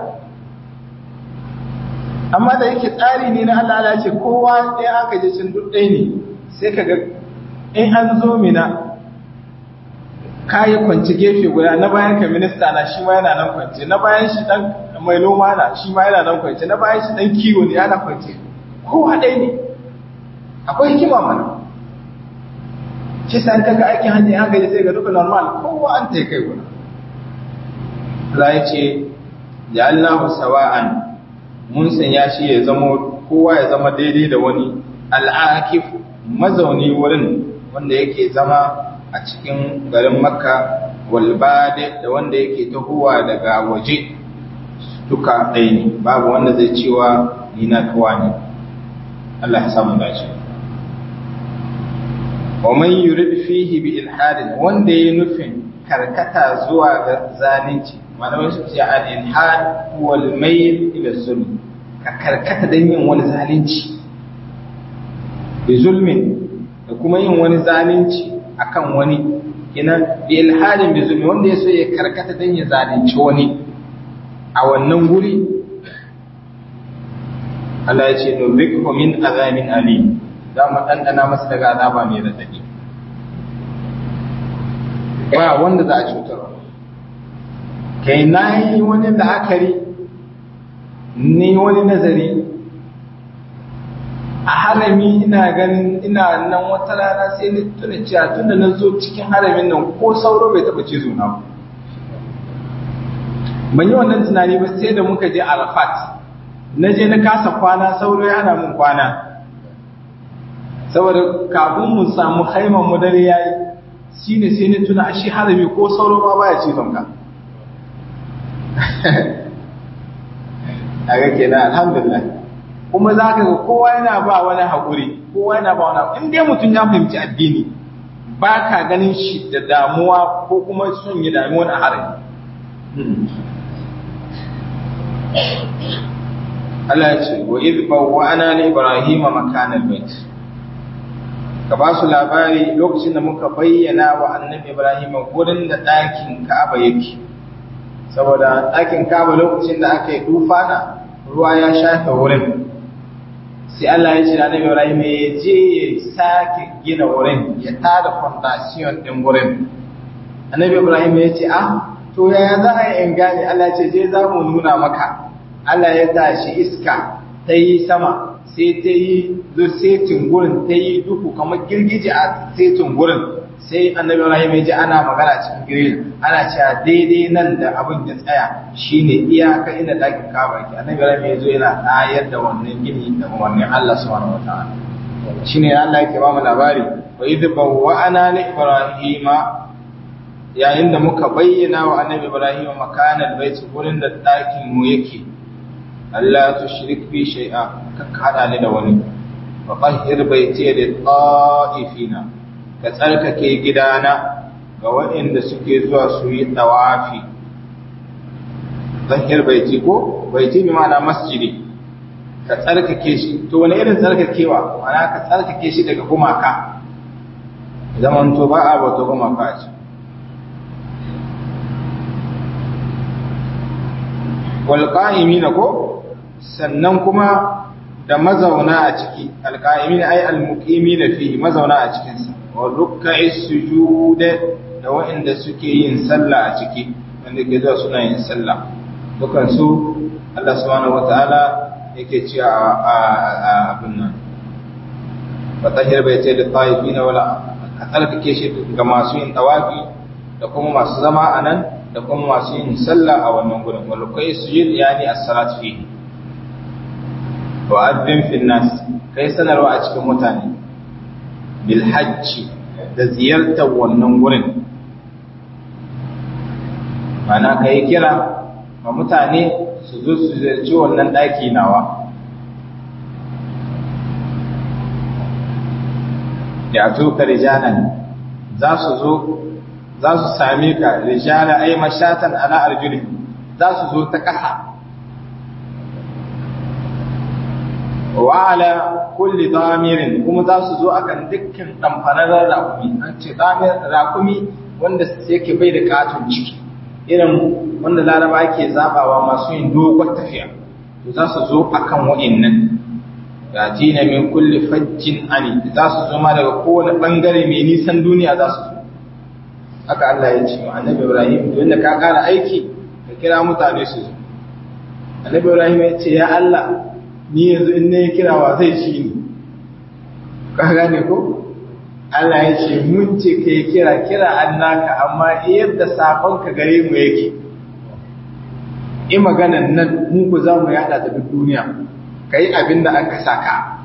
amma da yake tsari ne na Allah Allah ce kowa ɗaya aka je cin duk ɗaya ne sai ka ga in an zo mina kayi kwanci gefe guda na bayan ka minista na shi ma yana nan kwanci na bayan shi dan mai noma na shi ma yana nan kwanci na bayan shi dan kiwo ne yana kwanci kowa ɗaya ne akwai hikima mana shi sa ta ga aikin hajji an gaji sai ga duka normal kowa an ta kai guda Allah ya ce ya Allah sawa'an mun sanya shi ya zama kowa ya zama daidai da wani al'akif mazauni wurin wanda yake zama a cikin garin makka walbade da wanda yake tahowa daga waje duka ɗaya ne babu wanda zai cewa ni na kawa ne Allah ya samu dace wa man yurid fihi bi ilhadin wanda ya nufin karkata zuwa ga zalunci malamai su ce al ilhad huwa al mayl ila zulm ka karkata dan yin wani zalunci bi zulmin da kuma yin wani zalunci akan wani kenan bi ilhadin bi zulmi wanda ya so ya karkata dan ya zalunci wani a wannan guri Allah ya ce no bikhu min azamin alim za mu ɗanɗana masa daga azaba mai raɗaɗi ba wanda za a cutar kai na yi wani la'akari ni wani nazari a harami ina ganin ina nan wata rana sai ni tuna cewa tun da na zo cikin haramin nan ko sauro bai taɓa cizo na ban yi wannan tunani ba sai da muka je arafat na je na kasa kwana sauro ya hana mun kwana saboda kafin mu samu haiman mu dare yayi shine sai ni tuna shi harami ko sauro ma baya cizon ka aga kenan alhamdulillah kuma za ka ga kowa yana ba wani haƙuri kowa yana ba wani in dai mutum ya fahimci addini ba ka ganin shi da damuwa ko kuma son yi damuwa a harami Allah ya ce wa idh bawwa'na li ibrahima makana al-bayt ka ba su labari lokacin da muka bayyana wa annabi ibrahima gurin da ɗakin ka'aba yake saboda ɗakin ka'aba lokacin da aka yi tufana ruwa ya shafe wurin sai Allah ya ce da annabi ibrahima ya je ya sake gina wurin ya tada foundation din wurin annabi ibrahima ya ce ah to yaya za a yi in gane Allah ya ce je za mu nuna maka Allah ya tashi iska ta yi sama sai ta yi zo setin gurin ta yi duhu kamar girgije a setin gurin sai annabi Ibrahim ya ji ana magana cikin girgije ana cewa daidai nan da abin ya tsaya shine iyaka inda dakin kaba ke annabi Ibrahim ya zo yana tayar da wannan gini da wannan Allah subhanahu wataala shine Allah yake ba mu labari wa idh bawwa'ana li ibrahima yayin da muka bayyana wa annabi Ibrahim makanal bait gurin da dakin mu yake Allah tushrik bi shay'a kakka hada ni da wani wa tahhir baiti lil ta'ifina ka tsarkake gidana ga waɗanda suke zuwa su yi tawafi tahhir baiti ko baiti bi ma'ana masjidi ka tsarkake shi to wani irin tsarkakewa ma'ana ka tsarkake shi daga gumaka zaman to ba a bauta gumaka ce wal qa'imina ko sannan kuma da mazauna a ciki alƙa'imi ai almuqimi da fi mazauna a cikinsa wa rukka'i sujud da waɗanda suke yin sallah a ciki wanda ke zuwa suna yin sallah dukan su Allah subhanahu wataala yake ci a abin nan wa tahir bai ce da taifina wala ka tsarkake shi ga masu yin tawafi da kuma masu zama a nan da kuma masu yin sallah a wannan gurin wa rukka'i sujud yani as-salat fihi wa'adin finnas kai sanarwa a cikin mutane bil hajji da ziyartar wannan gurin mana ka yi kira ma mutane su zo su ziyarci wannan ɗaki nawa da a tuka rijanan za su zo za su same ka rijala ay mashatan ala arjuli za su zo ta ƙasa wa ala kulli damirin kuma za su zo akan dukkan damfararren raƙumi an ce raƙumi wanda yake bai da katon ciki irin wanda laraba ke zabawa masu yin dogon tafiya to za su zo akan wa'annan yatina min kulli fajjin ali za su zo ma daga kowane bangare mai nisan duniya za su zo haka Allah ya ce annabi Ibrahim to inda ka kara aiki ka kira mutane su zo annabi Ibrahim ya ce ya Allah ni yanzu in ne kirawa zai ci ni ka gane ko Allah ya ce mun ce kai kira kira annaka amma yadda sakon ka gare mu yake in maganan nan mu ku za mu yada ta duk duniya kai abin da aka saka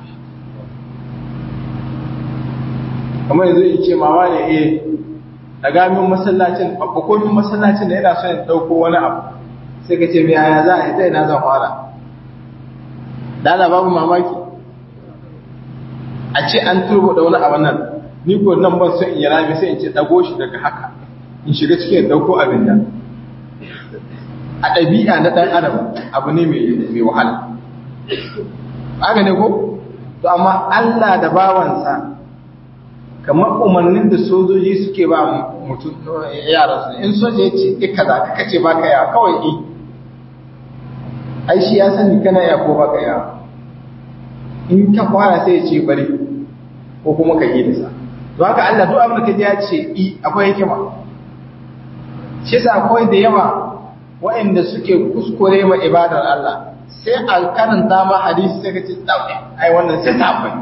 kamar yanzu in ce mama ne eh daga min masallacin babbakomin masallacin da yana son ya dauko wani abu sai ka ce yaya za a yi ta ina zan fara dana babu mamaki a ce an turbo da wani abu nan ni ko nan ban son in yi rami sai in ce dago shi daga haka in shiga cikin dauko abin nan a ɗabi'a na ɗan adam abu ne mai wahala haka ne ko to amma Allah da bawansa kamar umarnin da sojoji suke ba mutum yaran su in soja ya ce ika za ka kace baka ya kawai i ai shi ya sani kana ya ko baka ya in ka fara sai ya ce bari ko kuma ka yi da sa to haka Allah duk abin da ka ji ya ce i akwai hikima shi yasa akwai da yawa waɗanda suke kuskure ma ibadar Allah sai a karanta ma hadisi sai ka ce dauke ai wannan sai ta bane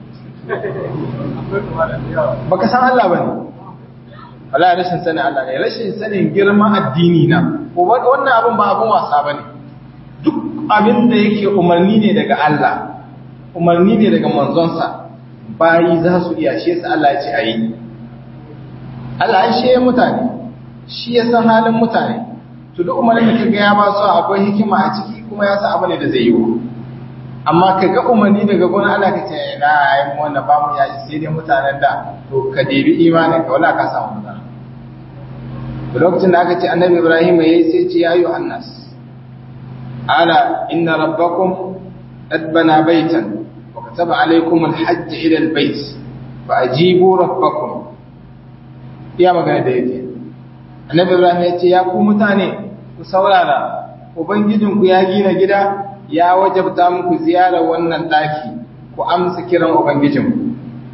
baka san Allah bane wallahi rashin sanin Allah ne rashin sanin girman addini na ko wannan abin ba abin wasa bane duk abin da yake umarni ne daga Allah umarni ne daga manzonsa bayi za su iya shi yasa Allah ya ce ayi Allah an shi mutane shi ya san halin mutane to duk umarnin da kaga ya ba su akwai hikima a ciki kuma ya san abu ne da zai yi amma kaga umarni daga gona Allah ka ce na ai mu wannan ba mu ya sai dai mutanen da to ka debi imanin ka wala ka samu matsala to lokacin da aka ce annabi Ibrahim yayi sai ce ya ayu annas ala inna rabbakum qad bana baitan wa kataba alaykum alhajj ila albayt fa ajibu rabbakum iya magana da yake annabi Ibrahim ya ce ya ku mutane ku saurara ubangijinku ya gina gida ya wajabta muku ziyarar wannan daki ku amsa kiran ubangijinku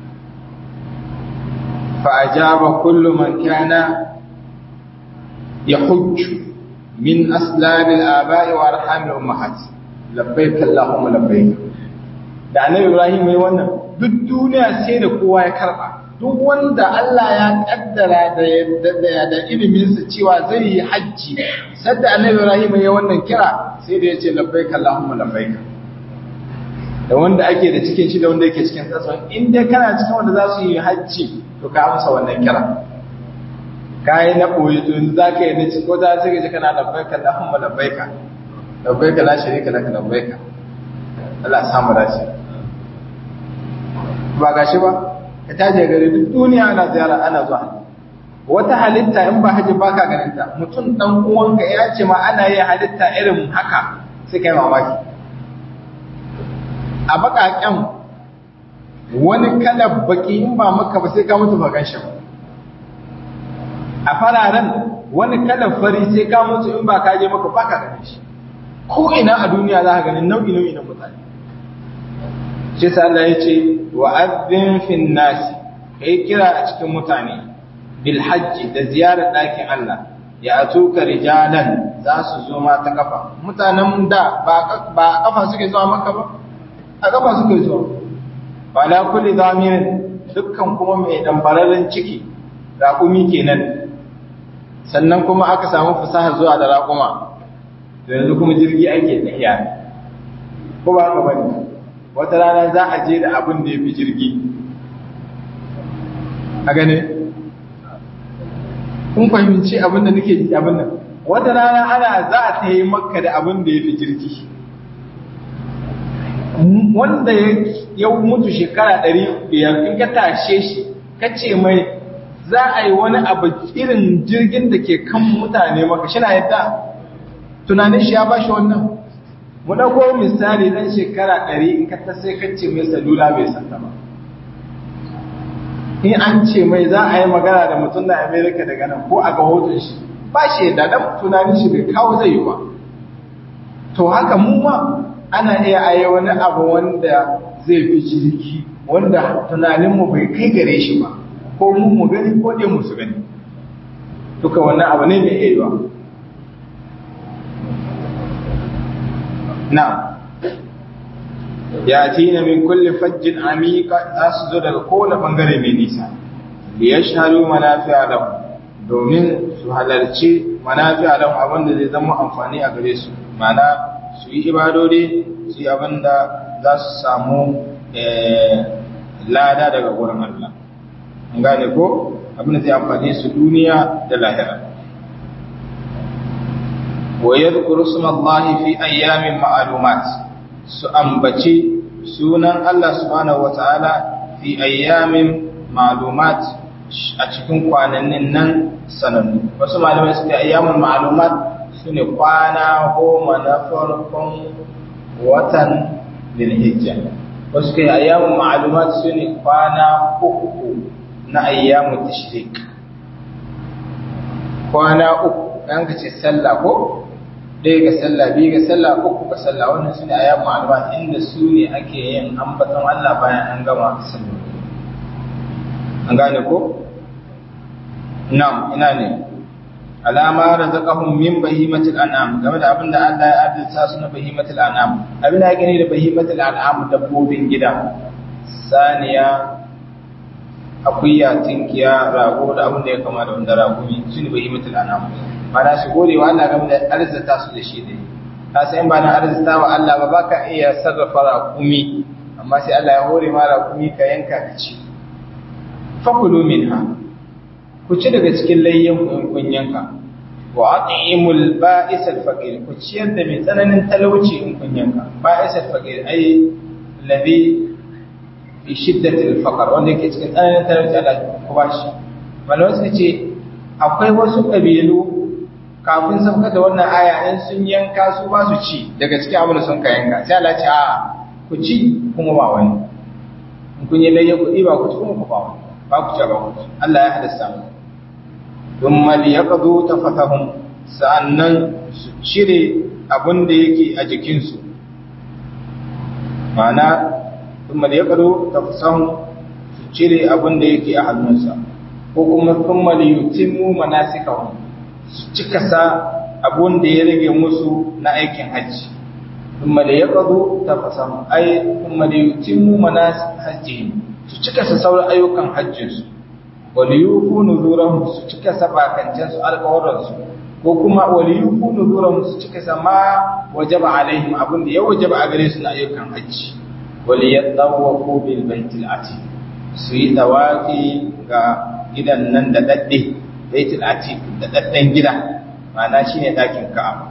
fa ajaba kullu man kana yahujju min aslab al-aba'i wa arham al-ummahat labbaik allahumma labbaik da annabi Ibrahim yayi wannan duk duniya sai da kowa ya karba duk wanda Allah ya kaddara da da iliminsa cewa zai yi hajji sadda annabi Ibrahim ya wannan kira sai da yace labbaika Allahumma labbaika da wanda ake da cikin shi da wanda yake cikin tsatson in dai kana cikin wanda za su yi hajji to ka amsa wannan kira kai na boye to yanzu zaka yi na ci ko za ka ji kana labbaika Allahumma labbaika labbaika la sharika laka labbaika Allah samu dace ba gashi ba ka taje gari duk duniya ana ziyara ana zuwa wata halitta in ba haji baka ganin ta mutum dan uwanka ya ce ma ana yin halitta irin haka sai kai mamaki a bakaken wani kalar baki in ba maka ba sai ka mutu ba ganshi ba a fararen wani kalar fari sai ka mutu in ba ka je maka baka ganin shi ko ina a duniya za ka ganin nau'i nau'i na mutane shi sa Allah ya ce wa azzin fin nasi kai kira a cikin mutane bil hajji da ziyarar ɗakin Allah ya atuka rijalan za su zo ma ta kafa mutanen da ba ba kafa suke zuwa maka ba a kafa suke zuwa ba la kulli zamirin dukkan kuma mai dambararren ciki raƙumi kenan sannan kuma aka samu fasaha zuwa da raƙuma to yanzu kuma jirgi ake tafiya ko ba haka bane wata rana za a je da abin da ya fi jirgi a gane kun fahimci abin da nake abin nan wata rana ana za a ta yi maka da abin da ya fi jirgi wanda ya mutu shekara ɗari biyar in ka tashe shi ka ce mai za a yi wani abu irin jirgin da ke kan mutane maka shi na yadda tunanin shi ya ba shi wannan mu ɗauko misali ɗan shekara ɗari in ka ta sai kacce mai salula bai santa ba in an ce mai za a yi magana da mutum da amerika daga nan ko a ga hoton shi ba shi yadda dan tunanin shi bai kawo zai yi ba to haka mu ma ana iya ayi wani abu wanda zai fi jirgi wanda tunaninmu bai kai gare shi ba ko mu mu gani ko dai mu su gani duka wannan abu ne mai iya na ya tina min kulli fajjin amika za su zo daga kowane bangare mai nisa da ya shaharu manafi'a lahu domin su halarci manafi'a lahu abinda zai zama amfani a gare su mana su yi ibadodi su yi abinda za su samu lada daga wurin Allah an gane ko abinda zai amfani su duniya da lahira wa yadhkuru smallahi fi ayyamin ma'lumat su ambaci sunan Allah subhanahu wata'ala fi ayyamin ma'lumat a cikin kwanannin nan sanannu wasu malamai suke ayyamin ma'lumat sune kwana goma na farkon watan Dhulhijja wasu kai ayyamin ma'lumat sune kwana uku na ayyamu tashrik kwana uku dan ka ce sallah ko ɗaya ga sallah biyu ga sallah uku ga sallah wannan su ne a yamma alba inda su ne ake yin ambaton Allah bayan an gama sallah an gane ko na'am ina ne alama razaqahum min bahimatil an'am game da abinda Allah ya adalta su na bahimatil an'am abinda ake ne da bahimatil an'am dabbobin gida saniya akuya tinkiya rago da abin da ya kama da wanda ragumi su ne bahimatil an'am mana su gode wa Allah game da arzita su da shi da yi ka san ba na arzita wa Allah ba baka iya sarrafa raƙumi amma sai Allah ya hore ma raƙumi ka yanka ka ci fakulu minha ku ci daga cikin layyan ku in kun yanka wa at'imul ba'is al-faqir ku ciyar da mai tsananin talauci in kun yanka ba'is al-faqir ai ladhi fi shiddati al-faqr wanda yake cikin tsananin talauci Allah ku bashi malamai suka ce akwai wasu kabilu kafin sauka da wannan aya in sun yanka su ba su ci daga cikin abin da sun ka yanka sai Allah ce a ku ci kuma ba wani in kun yi layya kuɗi ba ku ci kuma ku ba wani ba ku ci ba ku ci Allah ya hadasta mu don mali ya ƙazo ta fatahun sa'annan su cire abin da yake a jikinsu ma'ana don mali ya ƙazo ta fatahun su cire abin da yake a hannunsa ko kuma sun mali yutimu manasikahun su cika sa abun da ya rage musu na aikin hajji kuma da ya ƙazo ta fasamu ai kuma da yutimmu mana hajji su cika sa sauran ayyukan hajjinsu wali yufu nuzuran su cika sa bakancen su alƙawaransu ko kuma wali yufu nuzuran su cika sa ma wajaba alaihim abun da ya wajaba a gare su na ayyukan hajji wali yatawafu bil baitil atiq su yi tawafi ga gidan nan da dadde baitul atiq da daddan gida ma'ana shine dakin ka'aba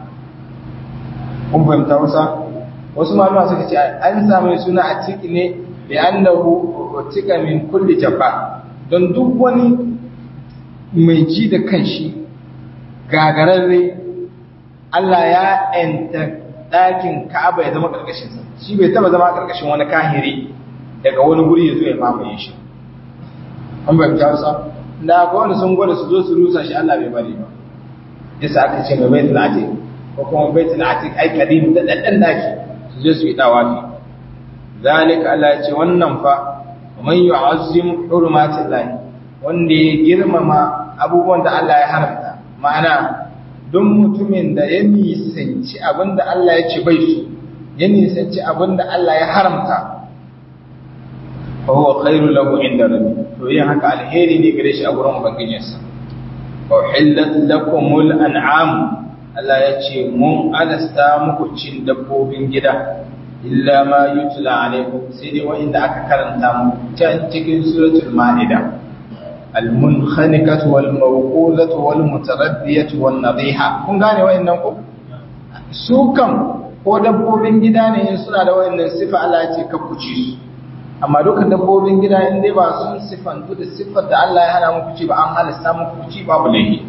kun fahimta wasa wasu malama suka ce an samu suna atiq ne bi annahu utika min kulli jabba don duk wani mai ji da kanshi gagararre Allah ya enta dakin ka'aba ya zama karkashin sa shi bai taba zama karkashin wani kahiri daga wani guri ya zo ya mamaye shi an fahimta wasa da ga wanda sun gwada su zo su rusa shi Allah bai bari ba yasa aka ce mai baitul atiq ko kuma baitul atiq ai kadim da daddan daki su je su yi dawafi zalika Allah ya ce wannan fa man yu'azzim hurumatillahi wanda ya girmama abubuwan da Allah ya haramta ma'ana don mutumin da ya nisanci abinda Allah ya ce bai su ya nisanci abinda Allah ya haramta fa huwa khairu lahu inda rabbi to yin haka alheri ne gare shi a gurin ubangijinsa wa hillat lakumul an'am Allah ya ce mun alasta muku cin dabbobin gida illa ma yutla alaikum sai dai wanda aka karanta mu can cikin suratul maida al-munkhaniqatu wal mawquzatu wal mutaraddiyatu wan nadhiha kun gane wayannan ku su kan ko dabbobin gida ne in suna da wayannan sifa Allah ya ce ka kuci su amma duka dabbobin gida in dai ba sun sifantu da siffar da Allah ya hana muku ci ba an halasta muku ci babu laifi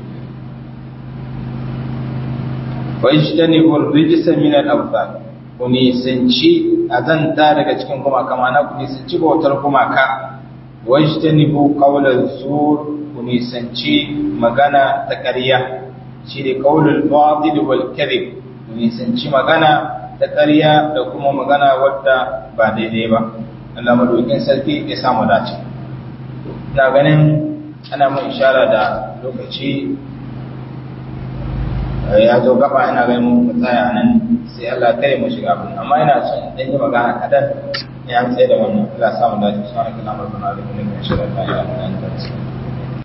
wa ijtanibu ar-rijsa min al-awthan ku nisanci azanta daga cikin gumaka mana ku nisanci bautar gumaka wa ijtanibu qawla zur ku nisanci magana ta ƙarya shi ne qaulul batil wal kadhib ku nisanci magana ta ƙarya da kuma magana wadda ba daidai ba Allah madaukin sarki ya samu dace ina ganin ana mun ishara da lokaci ya zo gaba ina ganin mu tsaya nan sai Allah kare mu shiga abin amma ina son dan yi magana kadan ya tsaye da wannan Allah samu dace subhanallahi wa bihamdihi ashhadu an la ilaha illa anta astaghfiruka